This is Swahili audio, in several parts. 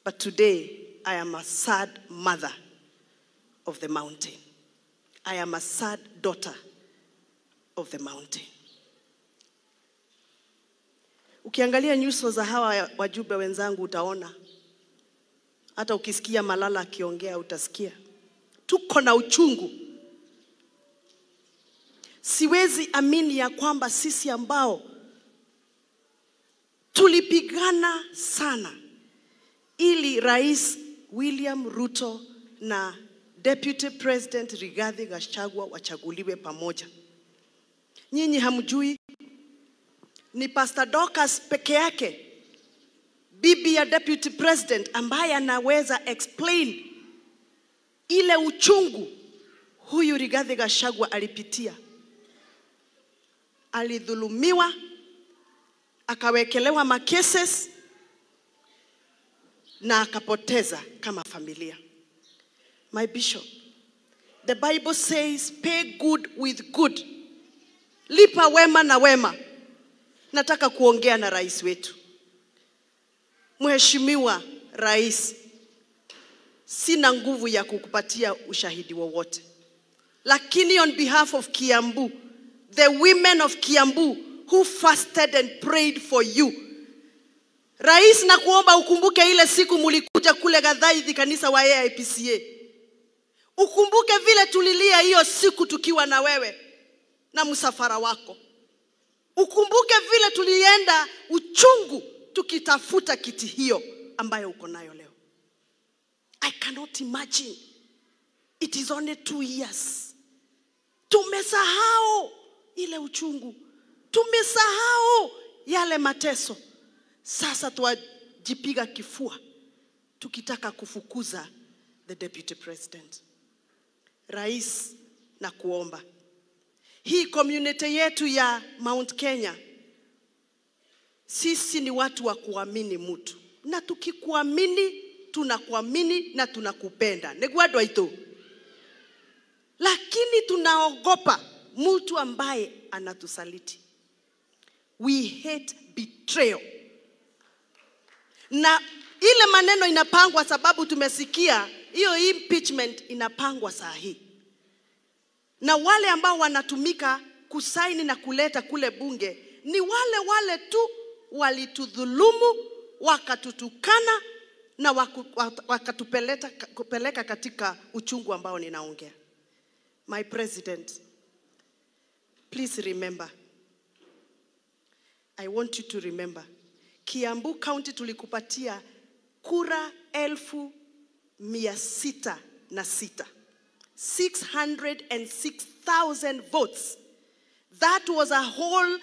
But today, I am a sad mother of the mountain. I am a sad daughter of the mountain. Ukiangalia nyuso za hawa wajumbe wenzangu utaona, hata ukisikia Malala akiongea utasikia tuko na uchungu. Siwezi amini ya kwamba sisi ambao tulipigana sana ili Rais William Ruto na Deputy President Rigathi Gachagua wachaguliwe pamoja. Nyinyi hamjui ni Pastor Dorcas peke yake bibi ya Deputy President ambaye anaweza explain ile uchungu huyu Rigathi Gachagua alipitia. Alidhulumiwa, akawekelewa makeses na akapoteza kama familia. My bishop, the Bible says pay good with good, lipa wema na wema. Nataka kuongea na rais wetu, Mheshimiwa Rais, sina nguvu ya kukupatia ushahidi wowote, lakini on behalf of Kiambu, the women of Kiambu who fasted and prayed for you Rais, na kuomba ukumbuke ile siku mulikuja kule Gathaithi kanisa wa AIPCA. Ukumbuke vile tulilia hiyo siku tukiwa na wewe na msafara wako. Ukumbuke vile tulienda uchungu tukitafuta kiti hiyo ambayo uko nayo leo. I cannot imagine. It is only two years. Tumesahau ile uchungu, tumesahau yale mateso. Sasa twajipiga kifua tukitaka kufukuza the deputy president. Rais, na kuomba hii community yetu ya Mount Kenya, sisi ni watu wa kuamini mtu, na tukikuamini tunakuamini na tunakupenda negwadwa ito, lakini tunaogopa mtu ambaye anatusaliti. We hate betrayal na ile maneno inapangwa sababu tumesikia hiyo impeachment inapangwa saa hii, na wale ambao wanatumika kusaini na kuleta kule bunge ni wale wale tu walitudhulumu, wakatutukana na waku, wakatupeleka kupeleka katika uchungu ambao ninaongea. My president, please remember, I want you to remember Kiambu County tulikupatia kura elfu mia sita na sita 606,000 votes. That was a whole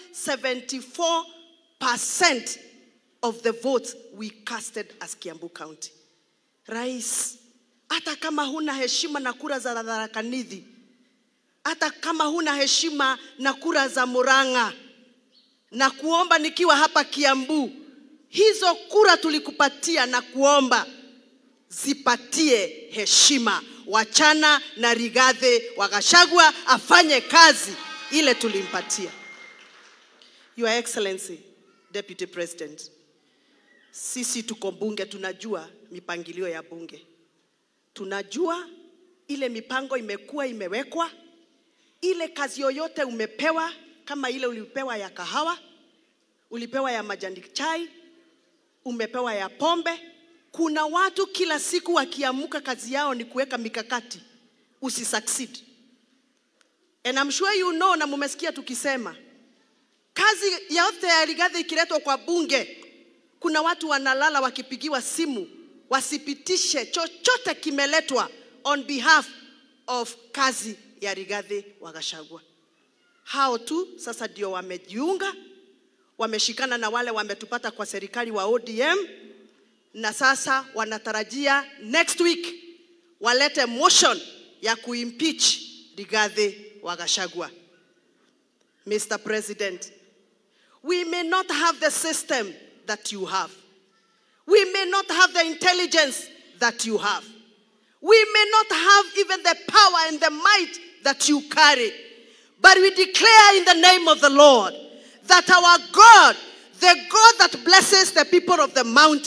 74% of the votes we casted as Kiambu County. Rais, hata kama huna heshima na kura za Tharaka Nithi, hata kama huna heshima na kura za Murang'a, na kuomba nikiwa hapa Kiambu, hizo kura tulikupatia na kuomba zipatie heshima. Wachana na Rigathi wa Gachagua afanye kazi ile tulimpatia. Your Excellency, Deputy President, sisi tuko bunge, tunajua mipangilio ya bunge, tunajua ile mipango imekuwa imewekwa, ile kazi yoyote umepewa, kama ile ulipewa ya kahawa, ulipewa ya majani chai, umepewa ya pombe. Kuna watu kila siku wakiamuka, kazi yao ni kuweka mikakati usi succeed. And I'm sure you know, na mumesikia tukisema kazi yote ya Rigathi ikiletwa kwa bunge, kuna watu wanalala wakipigiwa simu wasipitishe chochote kimeletwa on behalf of kazi ya Rigathi wa Gachagua. Hao tu sasa ndio wamejiunga, wameshikana na wale wametupata kwa serikali wa ODM, na sasa wanatarajia next week walete motion ya kuimpeach Rigathi wa Gachagua. Mr. President, we may not have the system that you have. We may not have the intelligence that you have. We may not have even the power and the might that you carry. But we declare in the name of the Lord that our God, the God that blesses the people of the mountain,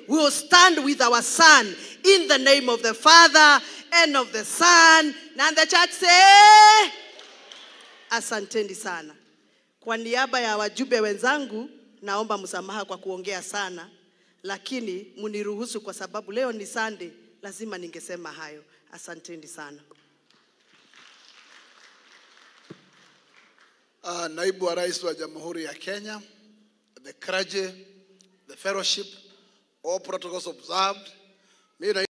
we will stand with our son in the name of the Father and of the Son. And the church say, asanteni sana. Kwa niaba ya wajumbe wenzangu, naomba msamaha kwa kuongea sana, lakini muniruhusu kwa sababu leo ni Sunday, lazima ningesema hayo. Asanteni sana. Uh, naibu wa rais wa Jamhuri ya Kenya, the clergy, the fellowship, all protocols observed. Mimi